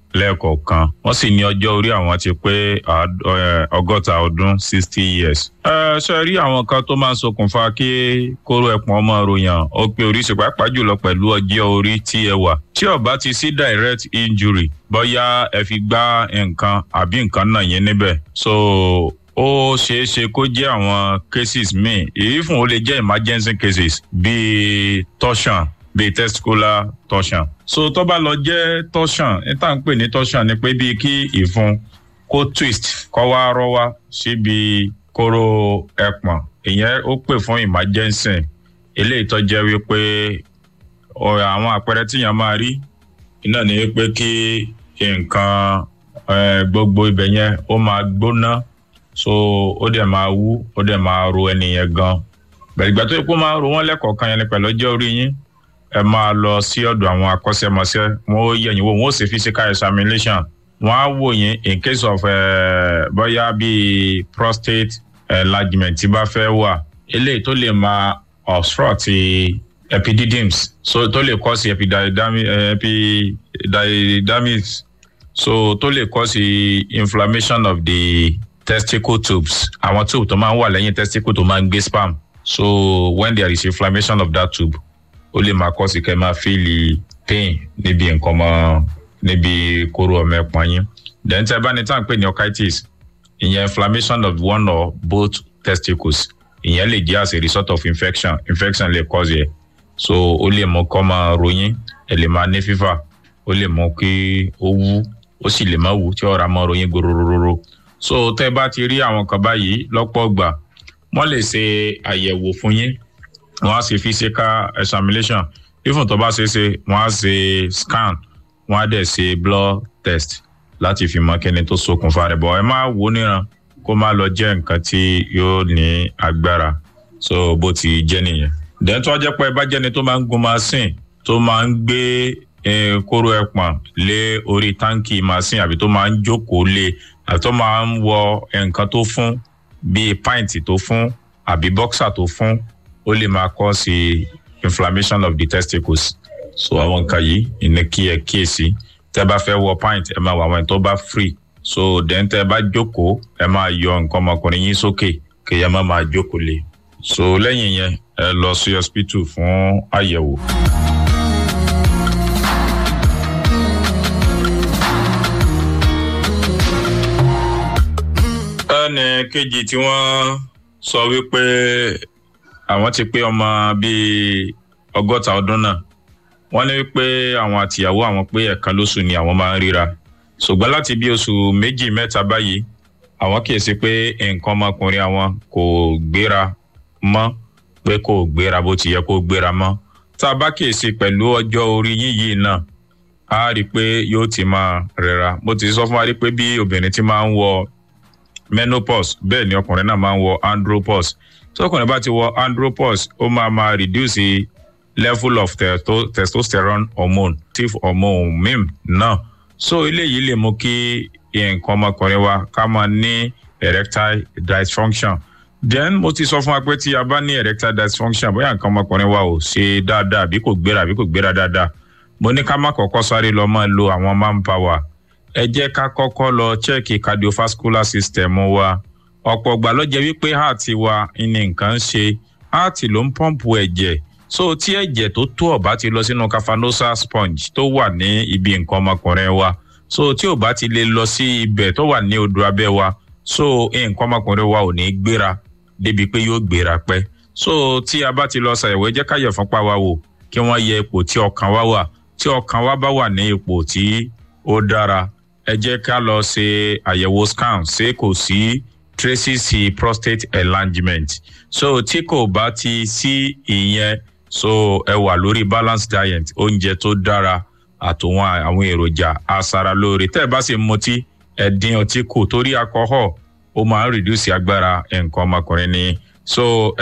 lẹ́ẹ̀kọ̀ọ̀kan wọ́n sì ní ọjọ́ orí àwọn ti pé ọgọ́ta ọdún sixty years. ẹ ṣe rí àwọn kan tó máa ń ṣokùnfà kí kóró ẹpọ̀n ọmọ ròyàn ó pé oríṣi pàápàá jùlọ pẹ̀lú ọjọ́ orí tí ẹ wà. tí ó bá ti sí direct injury bóyá ẹ fi gbá nǹkan àbí nǹkan náà yẹn níbẹ̀. so ó ṣeé ṣe kó jẹ́ àwọn cases míì èyí fún ó lè jẹ́ emergency cases bíi torsion bíi testicular torsion. so tó bá lọ jẹ́ torsion ní tá à ń pè ní torsion ni pé bíi kí ìfun kó twist kó wá rọ́ wá síbi kóró ẹpọ̀n ìyẹn ó pè fún emergency eléyìí tó jẹ́ wípé àwọn àpẹẹrẹ tíyàn máa rí iná ni pé kí nǹkan gbogbo ibẹ̀ yẹn ó máa gbóná so ó dẹ̀ máa wú ó dẹ̀ máa ro ẹnìyẹn gan bẹ̀rẹ̀ ìgbà tó yẹ kó máa ro wọ́n lẹ́kọ̀ọ̀kan yẹn ni pẹ̀lú ọjọ́ orí yín ẹ máa lọ sí ọ̀dọ̀ àwọn akọ́ṣẹ́mọṣẹ́ wọn ó yẹ̀yìn wò wọn ó sì physical examination wọn á wò yín in case of bóyá bíi prostate enlargement tí bá fẹ́ wà eléyìí tó lè máa obstruct epididymis so tó lè cause epididymis so tó lè cause inflammation of the testicle tubes àwọn tube tó máa ń wà lẹ́yìn testicle tó máa ń gbé sperm so when there is inflammation of that tube ó lè máa cause kẹ́ máa feel pain níbi nǹkan mọ́ níbi kóró ọmọ ẹ̀pọ̀n yín then tẹ́ bá ní tá à ń pè ní orchitis ìyẹn inflammation of one or both testicles ìyẹn lè jẹ́ as a result of infection infection lè cause yẹ so ó lè mú kọ́ máa ròyìn ẹ̀ lè máa ní fever ó lè mú kí ó wú ó sì lè má wú tí ọ̀rá máa ròyìn gorororo so tẹ́ bá ti rí àwọn kan báyìí lọ́pọ̀ gbà wọ́n lè ṣe àyẹ̀wò fún yín wọ́n á ṣe physical examination ifun tó bá ṣe é ṣe wọ́n á ṣe scan wọ́n á dẹ̀ ṣe blood test láti fi mọ kíni tó ṣokùnfà rẹ̀ bọ̀ ẹ má wò níran kó má lọ jẹ́ nǹkan tí yóò ní agbára so bó ti jẹ́ nìyẹn. dẹ́n tó jẹ́ pé ẹ bá jẹ́ni tó máa ń gun machine tó máa ń gbé kóró ẹpọ̀n lé orí táǹkì machine àbí tó máa ń jókòó lé àbí tó máa ń wọ nǹkan tó fún bíi pint tó fún àbí boxer tó fún ó lè máa kọ́ sí inflammation of the testicles so àwọn nǹkan yìí ìní kí ẹ kíyèsí tẹ bá fẹ́ wọ pint ẹ máa wọ àwọn tó bá free so then tẹ bá jókòó ẹ máa yọ nǹkan ọmọkùnrin yín sókè kí ẹ má máa jókòó lé so lẹ́yìn yẹn ẹ lọ sí hospital fún àyẹ̀wò. ẹnì kejì tí wọ́n sọ wípé àwọn ti pé ọmọ bíi ọgọ́ta ọdún náà wọ́n ní pé àwọn àtìyàwó àwọn pé ẹ̀kan lóṣù ni àwọn máa ń ríra ṣùgbọ́n láti bí oṣù méjì mẹ́ta báyìí àwọn kíyèsí pé nǹkan ọmọkùnrin àwọn kò gbéra mọ́ pé kò gbéra bó ti yẹ kó gbéra mọ́ tá a bá kíyèsí pẹ̀lú ọjọ́ orí yín yìí náà a rí i pé yóò ti máa rẹra mo ti sọ fún wa rí i pé bí obìnrin ti máa ń wọ menopause bẹ́ẹ̀ ni ọkùnrin náà máa ń wọ andropause tọkùnrin bá ti wọ andropause ó máa máa reduce level of testo testosterone hormone tif hormone mim náà so eléyìí lè mú kí nǹkan ọmọkùnrin wa ká máa ní erectile dysfunction then mo ti sọ fún wa pé tí a bá ní erectile dysfunction bóyá nǹkan ọmọkùnrin wa ò ṣe dáadáa àbí kò gbéra àbí kò gbéra dáadáa mo ní ká má kọ́kọ́ sáré lọ máa lo àwọn manpower ẹ jẹ́ ká kọ́kọ́ lọ chẹ́ẹ̀kì cardiovascular system wa ọ̀pọ̀ ìgbà ló jẹ́ wípé heart wa ní nǹkan ń ṣe heart ló ń pọ́ǹpù ẹ̀jẹ̀ so tí ẹ̀jẹ̀ tó tó ọ̀bá ti lọ sínú cavernosa sponge tó wà ní ibi nǹkan ọmọkùnrin wa so tí ò bá ti lè lọ sí ibẹ̀ tó wà ní odò abẹ́ wa so nǹkan ọmọkùnrin wa ò ní gbéra débi pé yóò gbéra pẹ́ so tí a bá ti lọ ṣàyẹ̀wò ẹ jẹ́ ká yẹ̀ fúnpá wa wò kí wọ́n yẹ ipò tí ọkàn wa wà tí ọkàn wa bá wà ní ipò tí ó dára ẹ jẹ́ ká lọ ṣe àyẹ̀wò scan ṣé kò sí traces prostate enlargement so tí kò bá ti sí ìyẹn so ẹ wà lórí balanced diet oúnjẹ tó dára àtòwọn àwọn èròjà aṣaralóore tẹ́ ẹ bá sì mutí ẹ dín ọtí kù torí alcohol ó máa ń reduce agbára nǹkan ọmọkùnrin ni so.